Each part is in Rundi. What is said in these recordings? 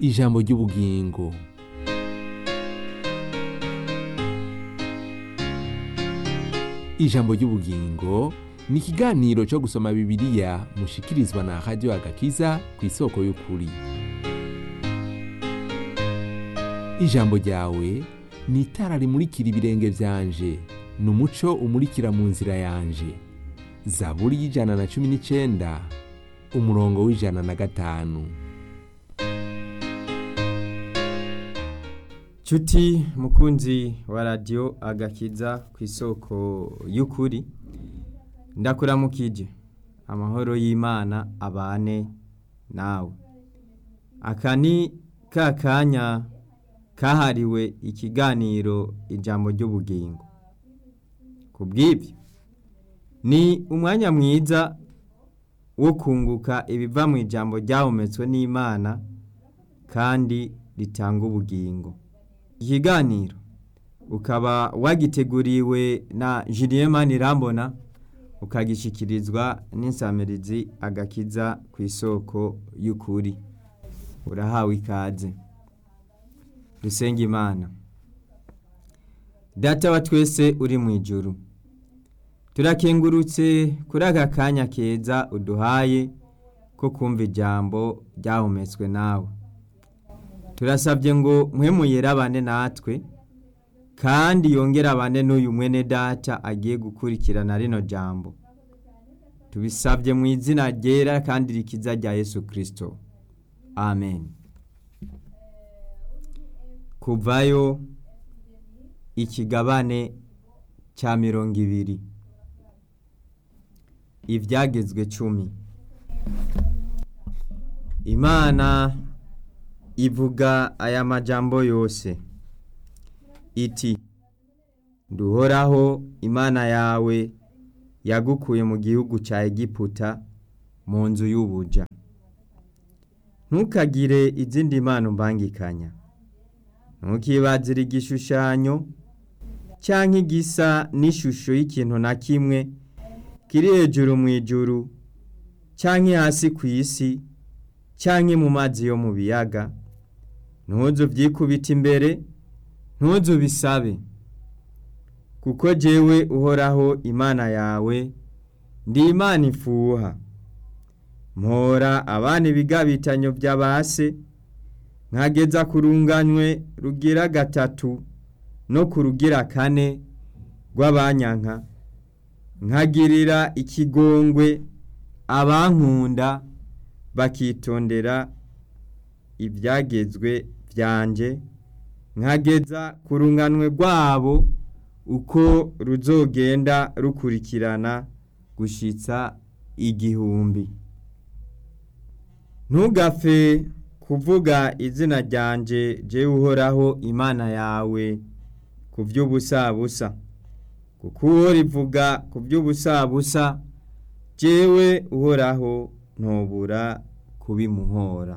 ijambo ry'ubugingo ijambo ry'ubugingo ni ikiganiro cyo gusoma bibiliya mushikirizwa na radiyo agakiza ku isoko y'ukuri ijambo ryawe ni itara rimurikira ibirenge byanje ni umuco umurikira mu nzira yanje zaburi y'ijana na cumi n'icyenda umurongo w'ijana na gatanu Cuti mukunzi wa radiyo agakiza ku isoko y'ukuri ndakuramukije amahoro y'imana abane nawe aka ni ka kanya kahariwe ikiganiro ijambo ry'ubugingo ku bw'ibyo ni umwanya mwiza wo kunguka ibiva mu ijambo ryahumetswe n'imana kandi ritanga ubugingo ikiganiro ukaba wagiteguriwe na Julien Manirambona ukagishyikirizwa n'insamirizi agakiza ku isoko y'ukuri urahawe ikaze dusenga imana data wa twese uri mu ijuru turakengurutse kuri aka kanya keza uduhaye ko kumva ijambo ryahumetswe nawe turasabye ngo mwemuyere abane natwe kandi yongere abane n'uyu mwene data agiye gukurikirana rino jambo tubisabye mu izina ryera kandi rikiza rya yesu kirisito amen kuvayo ikigabane cya mirongo ibiri ibyagezwe cumi imana ivuga aya majambo yose iti nduhoraho imana yawe yagukuye mu gihugu cya egiputa mu nzu y'ubuja ntukagire izindi mpano mbangikanya ntukibazire igishushanyo cyangwa igisa n'ishusho y'ikintu na kimwe kiri hejuru mu ijuru cyangwa hasi ku isi cyangwa mu mazi yo mu biyaga ntuzu byikubita imbere ntuzu bisabe kuko jyewe uhoraho imana yawe ndi imana ifuha mpora abana ibigabitanyo by'abase nkageza ku runganywe rugira gatatu no ku rugira kane rw'abanyanka nkagirira ikigongwe abankunda bakitondera ibyagezwe byanjye nkageza ku runganwe rwabo uko ruzogenda rukurikirana gushyitsa igihumbi ntugapfe kuvuga izina ryanjye jyewe uhoraho imana yawe ku by'ubusabusa kuko uwo rivuga ku by'ubusabusa jyewe uhoraho ntubura kubimuhora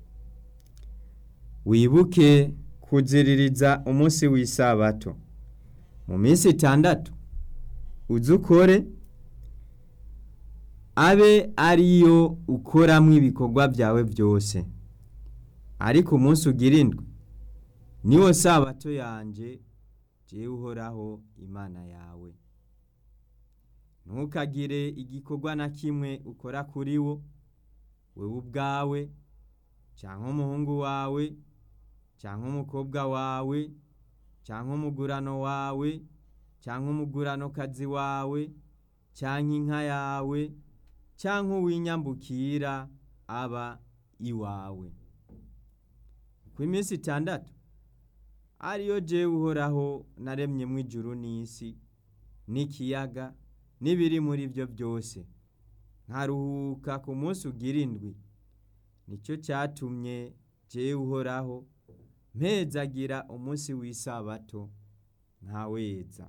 wibuke kuziririza umunsi w'isabato mu minsi itandatu uzi ukore abe ariyo ukoramo ibikorwa byawe byose ariko umunsi ugira indwi niwo sabato yanjye jyewe uhoraho imana yawe ntukagire igikorwa na kimwe ukora kuri wo wowe ubwawe cyangwa umuhungu wawe cyangwa umukobwa wawe cyangwa umugurano wawe cyangwa umuguranokazi wawe cyangwa inka yawe cyangwa uw'inyambukira aba iwawe ku iminsi itandatu ariyo jyewe uhoraho naremyemo ijuru n'isi n'ikiyaga n'ibiri muri byo byose nkaruhuka ku munsi ugira indwi nicyo cyatumye jyewe uhoraho mpezagira umunsi w'isabato ntaweza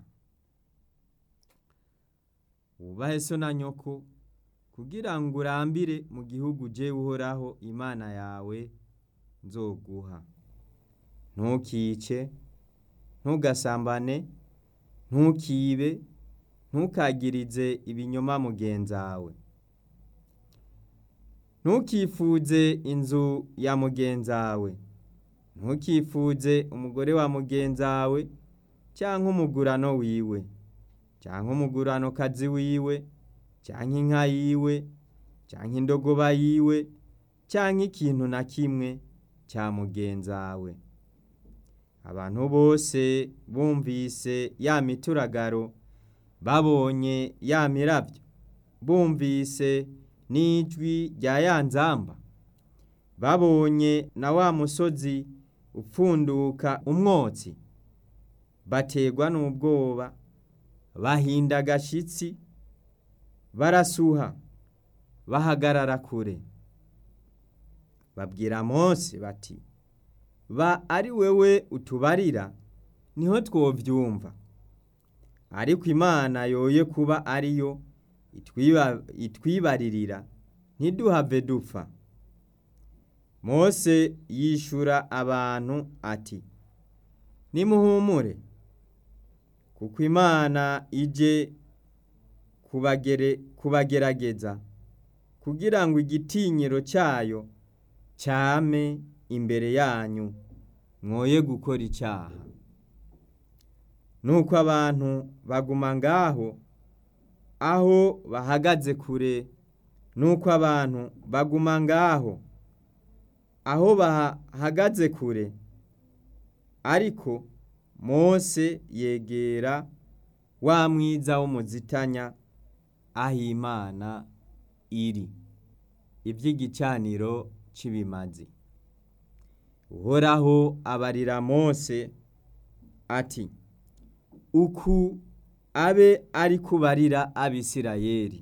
wubahe so na nyoko kugira ngo urambire mu gihugu jyewe uhoraho imana yawe nzoguha ntukice ntugasambane ntukibe ntukagirize ibinyoma mugenzawe ntukifuze inzu ya mugenzawe ntukifuze umugore wa mugenzawe cyangwa umugurano wiwe cyangwa umugurano kazi wiwe cyangwa inka yiwe cyangwa indogoba yiwe cyangwa ikintu na kimwe cya mugenzawe abantu bose bumvise ya mituragaro babonye ya mirabyo bumvise n'ijwi rya ya nzamba babonye na wa musozi upfunduka umwotsi bategwa n'ubwoba bahinda agashyitsi barasuha bahagarara kure babwira Mose bati ba ari wewe utubarira niho twobyumva ariko imana yoye kuba ariyo itwibaririra ntiduhave dupfa Mose yishura abantu ati nimuhumure kuko imana ije kubagerageza kugira ngo igitinyiro cyayo cyame imbere yanyu mwoye gukora icyaha nuko abantu baguma ngaho aho bahagaze kure nuko abantu baguma ngaho aho bahagaze kure ariko Mose yegera wa mwiza w'umuzitanya aho imana iri iby'igicaniro cy'ibimazi uhoraho abarira Mose ati uku abe ari kubarira abisirayeli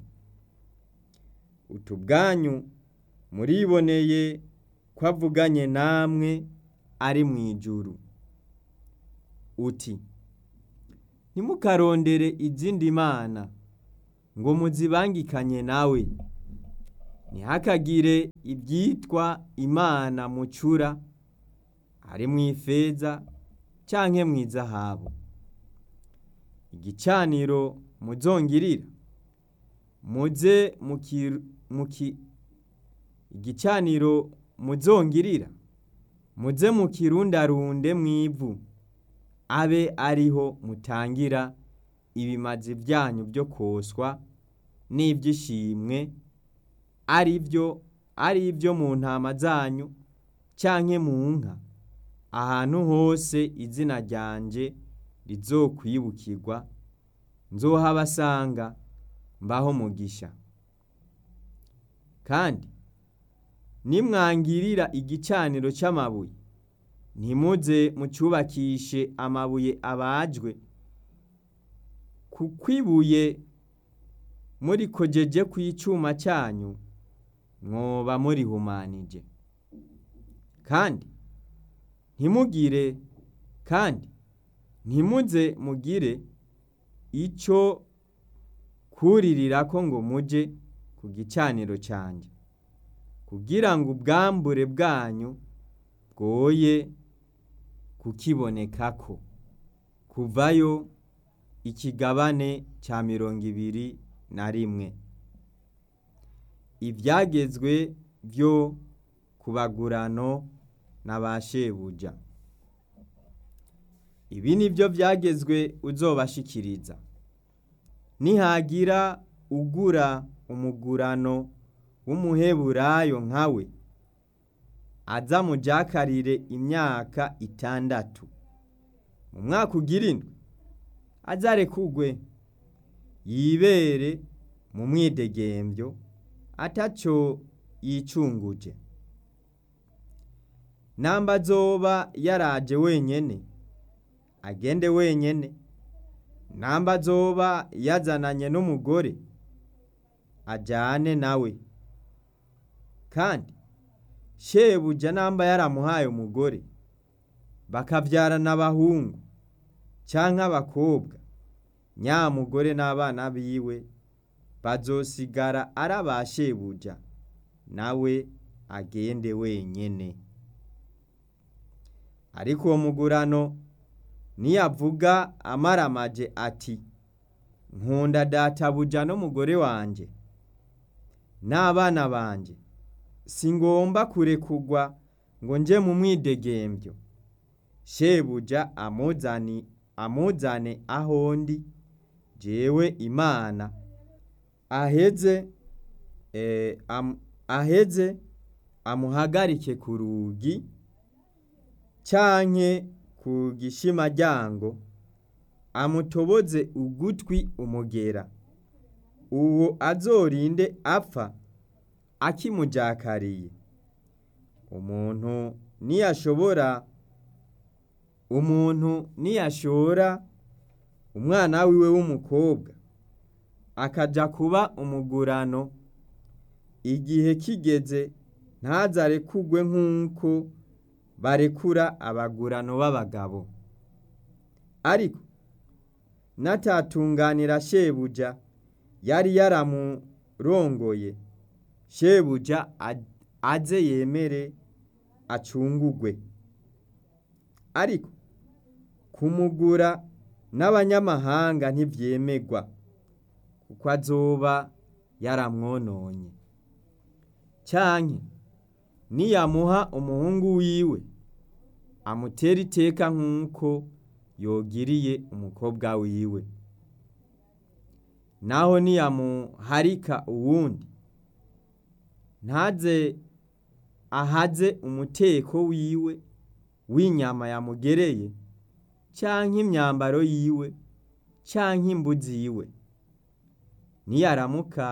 utubwanyu muriboneye ko avuganye namwe ari mu ijuru uti ntimukarondere izindi mana ngo muzibangikanye nawe ntihakagire ibyitwa imana mucura ari mu ifeza cyangwa mu izahabu igicaniro muzongirira muze igicaniro muzongirira muze mukirundarunde mu ivu abe ariho mutangira ibimazi byanyu byo koswa n'iby'ishimwe ari byo ari ibyo mu ntama zanyu cyangwa mu nka ahantu hose izina ryanjye rizokwibukirwa nzohabasanga mbaho mugisha kandi nimwangirira igicaniro cy'amabuye ntimuze mucyubakishe amabuye abajwe kuko ibuye murikojeje ku icyuma cyanyu mwoba murihumanije kandi ntimugire kandi ntimuze mugire icyo kuririra ko ngo mujye ku gicaniro cyanjye kugira ngo ubwambure bwanyu bwoye kukibonekako kuvayo ikigabane cya mirongo ibiri na rimwe ibyagezwe byo ku bagurano na ba shebuja ibi ni byo byagezwe uzobashikiriza nihagira ugura umugurano w'umuheburayo nkawe aza mujakarire imyaka itandatu mu mwaka ugira indwi azarekugwe yibere mu mwidegembyo atacyo yicunguje namba azoba yaraje wenyene agende wenyene namba azoba yazananye n'umugore ajyane nawe kandi shebuja namba yaramuhaye umugore bakabyarana abahungu cyangwa abakobwa nyamugore n'abana biwe bazosigara ari aba shebuja nawe agende wenyene ariko uwo mugurano niyavuga amaramaje ati nkunda databuja n'umugore wanjye n'abana banjye singomba kurekugwa ngo nje mu mwidegembyo shebuja amuzani amuzane aho ndi jewe imana aheze eh, am, aheze amuhagarike ku rugi canke ku gishimaryango amutoboze ugutwi umugera uwo azorinde apfa akimujakariye umuntu niyashobora umuntu niyashora umwana wiwe w'umukobwa akaja kuba umugurano igihe kigeze ntazarekugwe nk'uko barekura abagurano b'abagabo ariko natatunganira shebuja yari yaramurongoye shebuja aze yemere acungugwe ariko kumugura n'abanyamahanga ntivyemegwa kuko azoba yaramwononye canke niyamuha umuhungu wiwe amutera iteka nk'uko yogiriye umukobwa wiwe naho niyamuharika uwundi ntaze ahaze umuteko wiwe w'inyama yamugereye canke imyambaro yiwe canke imbuzi yiwe niyaramuka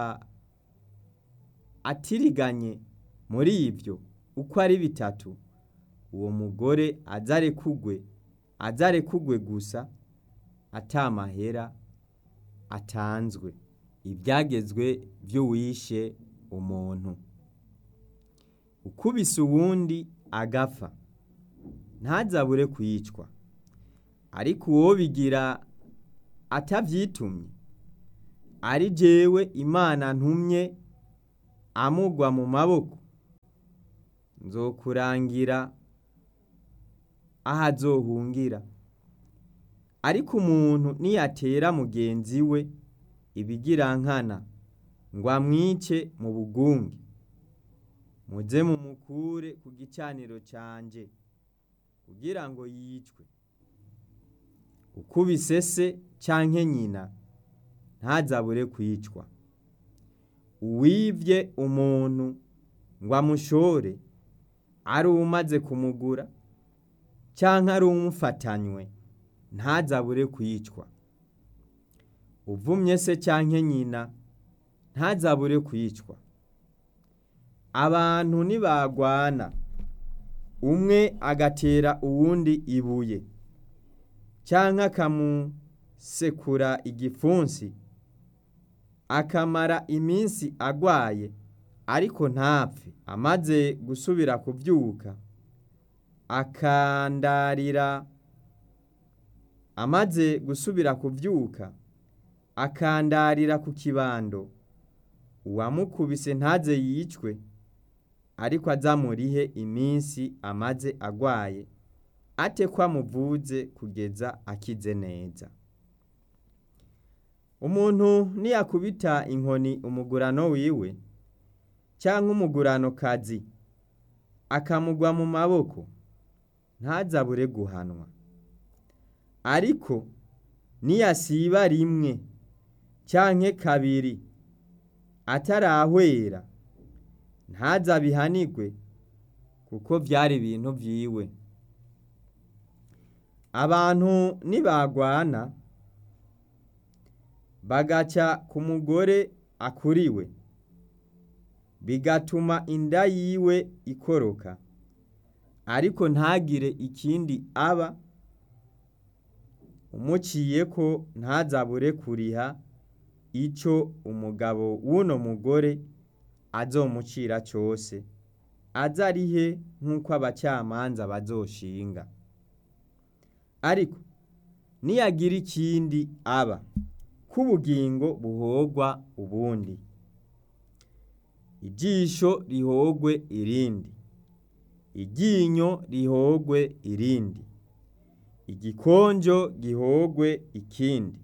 atiriganye muri ivyo uko ari bitatu uwo mugore azarekugwe azarekugwe gusa atamahera atanzwe ibyagezwe vy'uwishe umuntu ukubise uwundi agapfa ntazabure kwicwa ariko uwo bigira atavyitumye ari jewe imana ntumye amugwa mu maboko nzokurangira aho azohungira ariko umuntu niyatera mugenzi we ibigirankana ngo amwice mu bugunge muze mumukure ku gicaniro canje kugira ngo yicwe ukubise se canke nyina ntazabure kwicwa uwivye umuntu ngo amushore ari umaze kumugura canke ari umufatanywe ntazabure kwicwa uvumye se canke nyina ntazabure kwicwa abantu nibagwana umwe agatera uwundi ibuye canke akamusekura igipfunsi akamara iminsi agwaye ariko ntapfe amaze gusubira kuvyuka akandarira amaze gusubira kuvyuka akandarira ku kibando uwamukubise ntaze yicwe ariko azamurihe iminsi amaze agwaye ate ko amuvuze kugeza akize neza umuntu niyakubita inkoni umugurano wiwe cyangwa umugurano kazi akamugwa mu maboko ntazabure guhanwa ariko niyasiba rimwe canke kabiri atarahwera ntazabihanigwe kuko vyari ibintu vyiwe abantu nibagwana bagaca ku mugore akuriwe bigatuma inda yiwe ikoroka ariko ntagire ikindi aba umuciye ko ntazabure kuriha ico umugabo w'uno mugore azomucira cose azarihe nk'uko abacamanza bazoshinga ariko niyagira ikindi aba k'ubugingo buhogwa ubundi ijisho rihogwe irindi iryinyo rihogwe irindi igikonjo gihogwe ikindi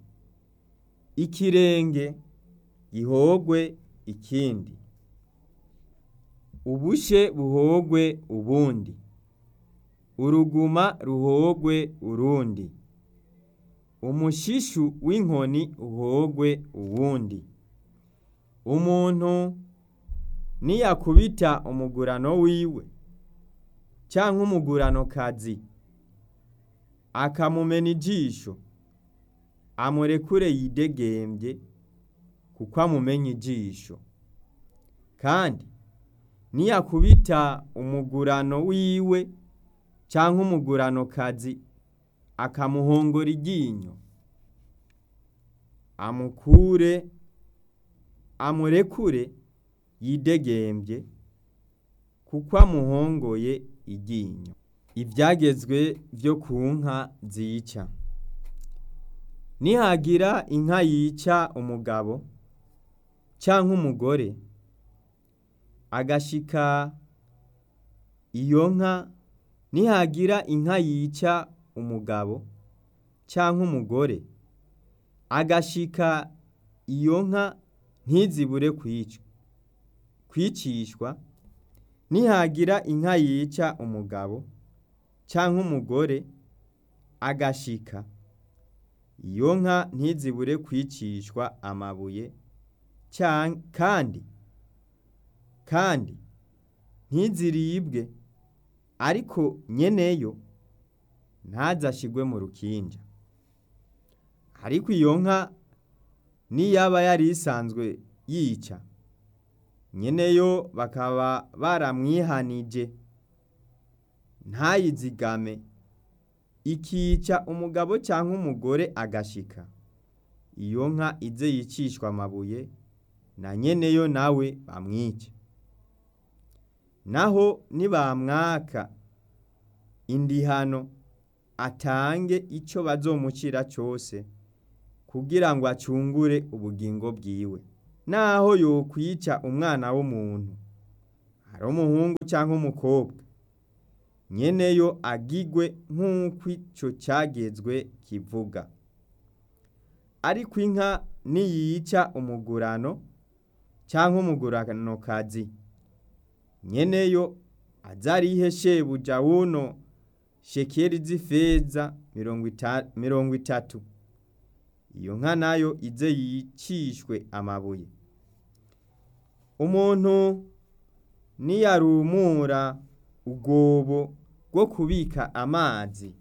ikirenge gihogwe ikindi ubushe buhogwe ubundi uruguma ruhogwe urundi umushishu w'inkoni uhogwe uwundi umuntu niyakubita umugurano wiwe canke umuguranokazi akamumena ijisho amurekure yidegembye kuko amumenye ijisho kandi niyakubita umugurano wiwe canke umuguranokazi akamuhongora iryinyo amukure amurekure yidegembye kuko amuhongoye iryinyo ivyagezwe vyo ku nka zica nihagira inka yica umugabo canke umugore agashika iyo nka nihagira inka yica umugabo canke umugore agashika iyo nka ntizibure kwicwa kwicishwa nihagira inka yica umugabo canke umugore agashika iyo nka ntizibure kwicishwa amabuye kandi kandi ntiziribwe ariko nyeneyo ntazashigwe mu rukinja ariko iyo nka niyaba yari isanzwe yica nyeneyo bakaba baramwihanije ntayizigame ikica umugabo cyangwa umugore agashika iyo nka ize yicishwa amabuye na nyeneyo nawe bamwice naho nibamwaka indihano atange icyo bazomucira cyose kugira ngo acungure ubugingo bwiwe naho yokwica umwana w'umuntu ari umuhungu cyangwa umukobwa nyeneyo agigwe nk'uko icyo cyagezwe kivuga ariko inka niyica umugurano cyangwa umuguranokazi nyeneyo azarihe shebuja wuno shekeri z'ifeza mirongo itatu iyo nka nayo ize yicishwe amabuye umuntu niyarumura ubwobo bwo kubika amazi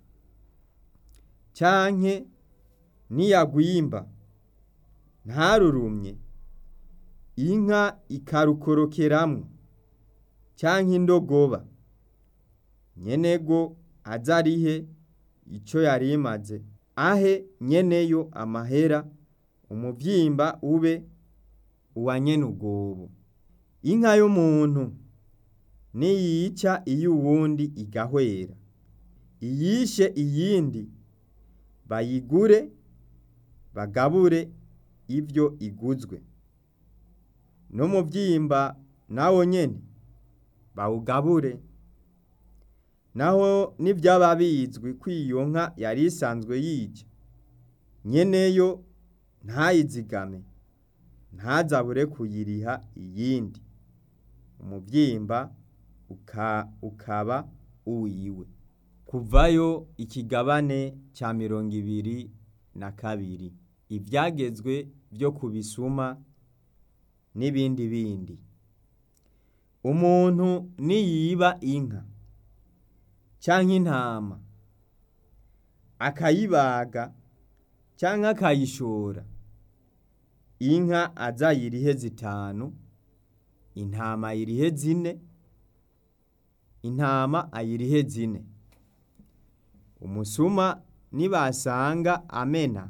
canke niyagwimba ntarurumye inka ikarukorokeramwo canke indogoba nyenego azarihe ico yari imaze ahe nyeneyo amahera umuvyimba ube uwa nyene ubwobo inka y'umuntu niyica iyo uwundi igahwera iyishe iyindi bayigure bagabure ibyo iguzwe n'umuvyimba nawo nyene bawugabure naho n'ibyaba bizwi ko iyo nka yari isanzwe yica nyeneyo ntayizigame ntazabure kuyiriha iyindi umubyimba ukaba uwiwe kuvayo ikigabane cya mirongo ibiri na kabiri ibyagezwe byo kubisuma n'ibindi bindi umuntu niyiba inka cyangwa intama akayibaga cyangwa akayishora inka azayirihe zitanu intama ayirihe zine intama ayirihe zine umusuma nibasanga amena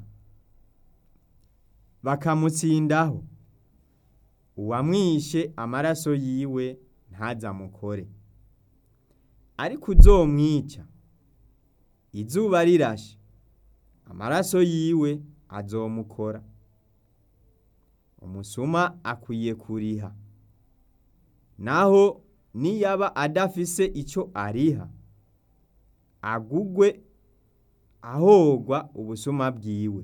bakamutsindaho uwamwishe amaraso yiwe ntazamukore ariko uzomwica izuba rirashe amaraso yiwe azomukora umusuma akwiye kuriha naho niyaba adafise icyo ariha agugwe ahogwa ubusuma bwiwe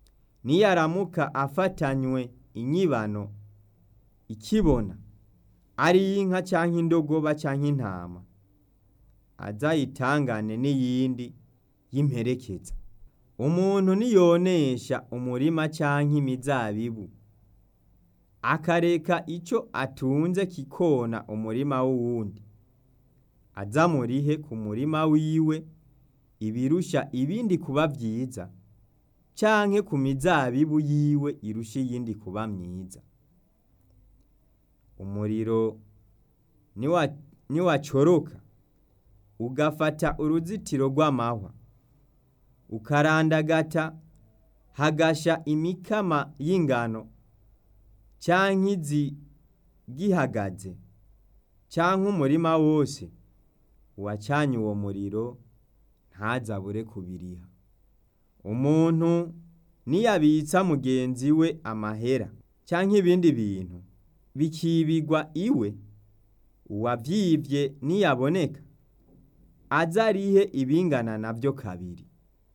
niyaramuka afatanywe inyibano ikibona ari inka canke indogoba canke intama azayitangane n'iyindi y'imperekeza umuntu niyonesha umurima canke imizabibu akareka ico atunze kikona umurima w'uwundi azamurihe ku murima wiwe ibirusha ibindi kuba vyiza canke ku mizabibu yiwe irusha iyindi kuba myiza umuriro niwa- niwacoroka ugafata uruzitiro rw'amahwa ukarandagata hagasha imikama y'ingano canke izi gihagaze canke umurima wose uwacanye uwo muriro ntazabure kubiriha umuntu niyabitsa mugenzi we amahera canke ibindi bintu bikibigwa iwe uwavyivye niyaboneka azarihe ibingana navyo kabiri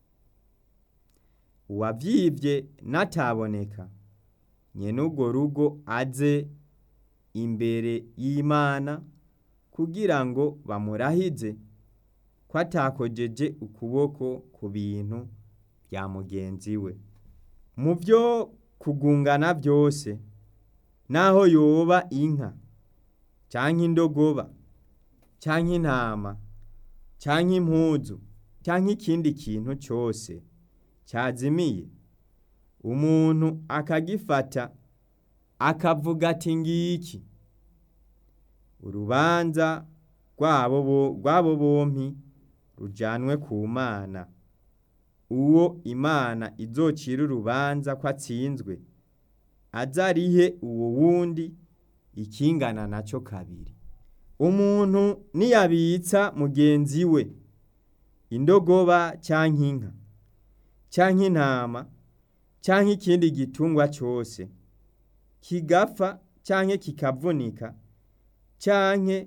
uwavyivye nataboneka nyene urwo rugo aze imbere y'Imana kugira ngo bamurahize ko atakojeje ukuboko ku bintu vya mugenzi we mu vyo kugungana vyose naho yoba inka canke indogoba canke intama canke impuzu canke ikindi kintu cose cazimiye umuntu akagifata akavuga ati ngiki urubanza rwabo bo- rw'abo bompi rujanwe ku mana uwo imana izocira urubanza ko atsinzwe azarihe uwo wundi ikingana naco kabiri umuntu niyabitsa mugenzi we indogoba canke inka canke intama canke ikindi gitungwa cose kigapfa canke kikavunika canke